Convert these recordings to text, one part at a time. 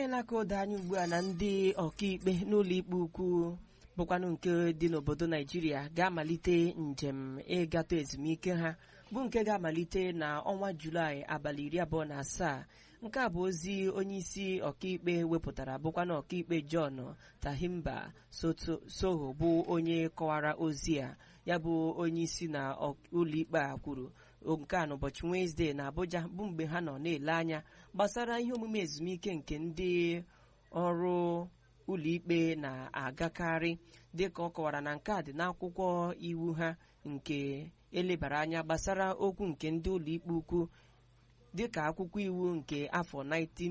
emeela ka o doo anya ugbu a na ndị ọkaikpe n'ụlọ ikpe ukwu bụkwanụ nke dị n'obodo naijiria ga-amalite njem ịgatụ ezumike ha bụ nke ga-amalite na ọnwa julaị abalị iri abụọ na asaa nke a bụ ozi onyeisi ọkaikpe wepụtara bụkwanụ ọkaikpe john tahimba soho bụ onye kọwara ozi a ya bụ onyeisi na ụlọikpe a kwuru nke a n'ụbọchị wenezdee na abuja bụ mgbe ha nọ na-ele anya gbasara ihe omume ezumike nke ndị ọrụ ụlọikpe na-agakarị dịka ọ kọwara na nke a dị n'akwụkwọ iwu ha nke elebara anya gbasara okwu nke ndị ụlọikpe ukwu dịka akwụkwọ iwu nke afọ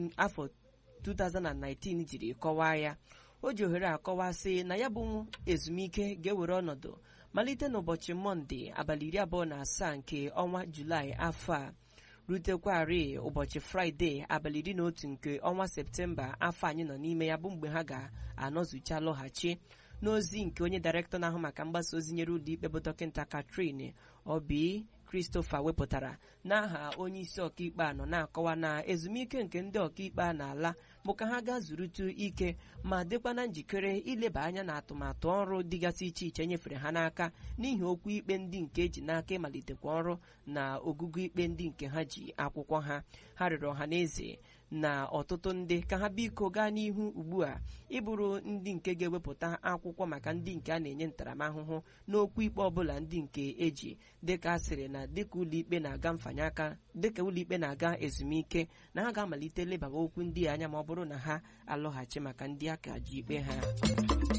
2019 jiri kọwaa ya o ji ohere akọwasị na ya bụ ezumike ga-ewere ọnọdụ malite n'ụbọchị mọnde abalị iri abụọ na asaa nke ọnwa julaị afọ a rutekwarị ụbọchị fraịde abalị iri na otu nke ọnwa septemba afọ anyị nọ n'ime ya bụ mgbe ha ga-anọzucha lọghachi n'ozi nke onye dairektọ na-ahụ maka mgbasa ozi nyere ụlọikpe bụ dọkịta Catherine Obi Christopher wepụtara n'aha onye isi ọkaikpe a nọ na-akọwa na ezumike nke ndị ọkaikpe a na-ala bụ ka ha gaa zurutu ike ma dịkwa na njikere ileba anya na atụmatụ ọrụ dịgasị iche iche nyefere ha n'aka n'ihi okwu ikpe ndị nke eji n'aka ịmalitekwa ọrụ na ogugo ikpe ndị nke ha ji akwụkwọ ha ha rịọrọ ọha na eze na ọtụtụ ndị ka ha biko gaa n'ihu ugbu a ịbụrụ ndị nke ga-ewepụta akwụkwọ maka ndị nke a na-enye ntaramahụhụ n'okwu ikpe ọbụla ndị nke eji dịka a sịrị na dịka ụlọikpe na-aga mfanye aka dịka ụlọikpe na-aga ezumike na ha ga-amalite lebawa okwu ndị anya ma ọ bụrụ na ha alọghachi maka ndị aka ji ikpe ha